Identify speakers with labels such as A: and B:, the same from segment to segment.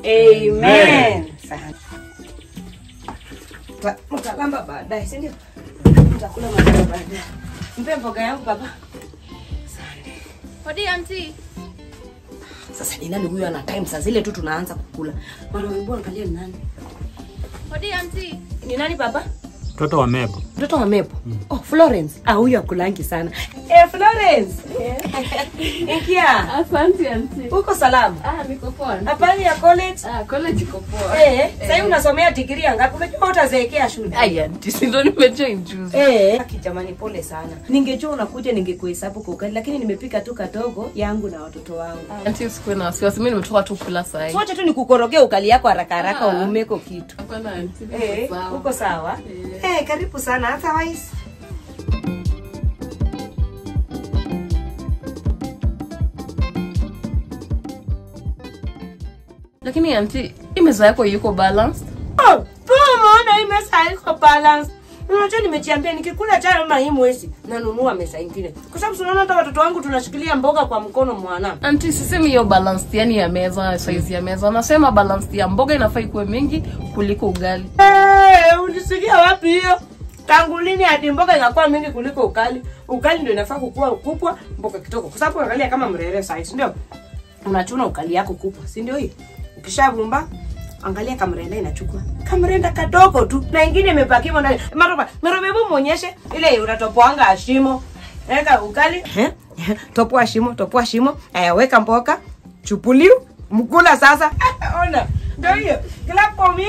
A: Amen. Sana. Ta- Mtalamba baadaye, si ndio? Mtakula matunda baadaye. Mpe mboga yangu baba.
B: Hodi auntie.
A: Sasa ni nani huyo ana time saa zile tu tunaanza kukula. Bwana wewe angalia ni nani?
B: Hodi auntie.
A: Ni nani baba?
C: Mtoto wa Mebo.
A: Mtoto wa Mepo. Oh, Florence. Ah, huyo akulangi sana. Eh, Florence. Ingia.
B: Asante auntie.
A: Uko salama?
B: Ah, niko poa.
A: Habari ya college?
B: Ah, college iko poa.
A: Eh, sasa unasomea degree ngapi? Unajua utazeekea shule.
B: Ai auntie, si ndo nimejoin juzi.
A: Eh, haki jamani, pole sana. Ningejua unakuja ningekuhesabu kwa ukali, lakini nimepika tu kadogo yangu na watoto wangu.
B: Auntie, usikuwe na wasiwasi. Mimi nimetoka tu kula saa hii.
A: Sote tu nikukorogea ukali yako haraka haraka
B: Ah.
A: uumeko kitu.
B: Hapana auntie, niko
A: Eh,
B: sawa.
A: uko sawa?
B: Eh.
A: Eh, karibu sana hata wais.
B: Lakini auntie, hii meza yako yuko balanced.
A: Oh, tu umeona hii mesa haiko balance. Unajua nimejiambia nikikula chai ama hii mwezi nanunua mesa ingine. Kwa sababu tunaona hata watoto wangu tunashikilia mboga kwa mkono mwana.
B: Auntie, sisemi hiyo balanced yani ya meza, size ya meza. Nasema balanced ya mboga inafaa ikuwe mingi kuliko ugali.
A: Eh, ulisikia wapi hiyo? Tangu lini hadi mboga inakuwa mingi kuliko ukali? Ukali ndio inafaa kukua ukubwa, mboga kidogo. Kwa sababu angalia kama mrere size, ndio? Unachuna ukali yako kubwa, si ndio hii? Ukishavumba angalia kamrenda inachukua kamrenda kadogo tu na ingine imepakiwa ndani maroba maroba hebu muonyeshe ile unatopoanga ashimo weka ukali eh topoa shimo topoa shimo aya weka mboga chupuliu mkula sasa ona ndio hiyo kila pomi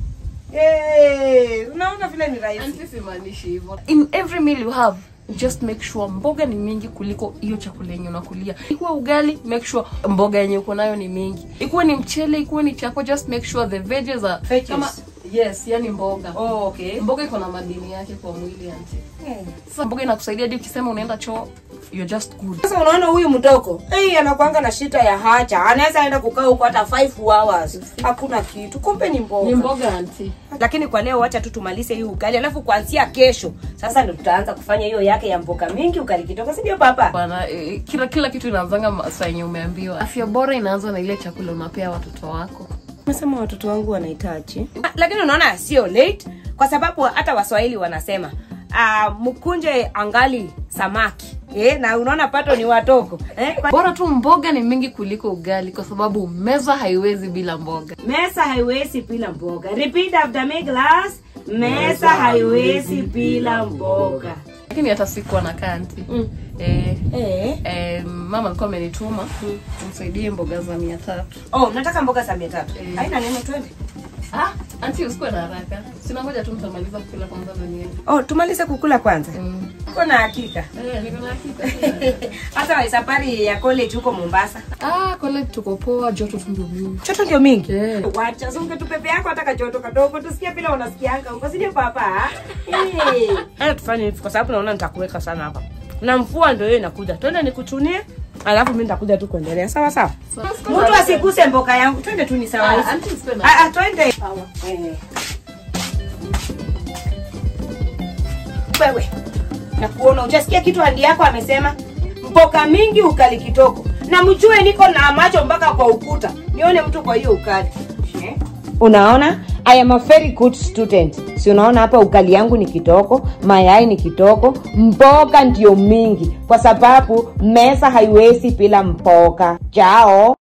A: eh unaona vile ni rahisi
B: Auntie, simaanishi hivyo. In every meal you have, just make sure mboga ni mingi kuliko hiyo chakula yenye unakulia. Ikuwe ugali, make sure mboga yenye uko nayo ni mingi. Ikuwe ni mchele, ikuwe ni chako, just make sure the veggies are
A: Veggies.
B: kama yes, yani mboga.
A: oh okay
B: Mboga iko na madini yake kwa mwili auntie.
A: Eh.
B: Sasa mboga inakusaidia hadi ukisema unaenda choo, you're just good.
A: Sasa unaona huyu mdogo hey, anakuanga na shida ya haja, anaweza enda kukaa huko hata 5 hours, hakuna kitu. Kumbe ni mboga.
B: Ni mboga auntie.
A: Lakini kwa leo wacha tu tumalize hii ugali, alafu kuanzia kesho sasa ndio tutaanza kufanya hiyo yake ya mboga mingi, ugali kidogo, si ndio baba?
B: Bwana, eh, kila kila kitu inaanzanga masaa yenye umeambiwa. Afya bora inaanza na ile chakula unapea watoto wako.
A: Umesema watoto wangu wanahitaji, lakini unaona sio late, kwa sababu hata Waswahili wanasema uh, mkunje angali samaki eh, na unaona pato ni watogo eh?
B: Bora tu mboga ni mingi kuliko ugali, kwa sababu meza haiwezi bila mboga.
A: Mesa haiwezi bila mboga. Repeat after me class. Mesa haiwezi bila mboga.
B: Lakini hata sikuwa na kanti
A: Mm.
B: eh,
A: Eh.
B: eh, mama alikuwa amenituma umsaidie mboga za mia tatu.
A: Oh, nataka mboga za mia tatu.
B: Eh.
A: Haina neno twende.
B: Ah, anti usikuwe na haraka, sina ngoja tu mtamaliza kukula kwanza ndo niende.
A: Oh, tumalize kukula kwanza.
B: Mm.
A: Uko na hakika.
B: Eh, niko na hakika.
A: Hata wa safari ya college huko Mombasa.
B: Ah, college tuko poa, joto tu ndio mingi.
A: Choto ndio mingi.
B: Eh.
A: Wacha zunge tu pepe yako hata kajoto kadogo tusikie vile unasikianga huko. Sije papa. Eh. Haya tufanye hivi kwa sababu naona nitakuweka sana hapa. Na mvua ndio hiyo inakuja. Twende nikuchunie. Alafu mimi nitakuja tu kuendelea. Sawa sawa. Mtu asiguse mboga yangu. Twende tu ni sawa hizi.
B: Ah, anti usikuwe na
A: Ah, ah, twende.
B: Sawa.
A: Eh. Wewe na kuona ujasikia kitu handi yako amesema mboga mingi ukali kitoko, na mjue niko na macho mpaka kwa ukuta, nione mtu kwa hiyo ukali. Unaona, I am a very good student. Si unaona hapa ukali yangu ni kitoko, mayai ni kitoko, mboga ndio mingi, kwa sababu mesa haiwezi bila mboga. Chao.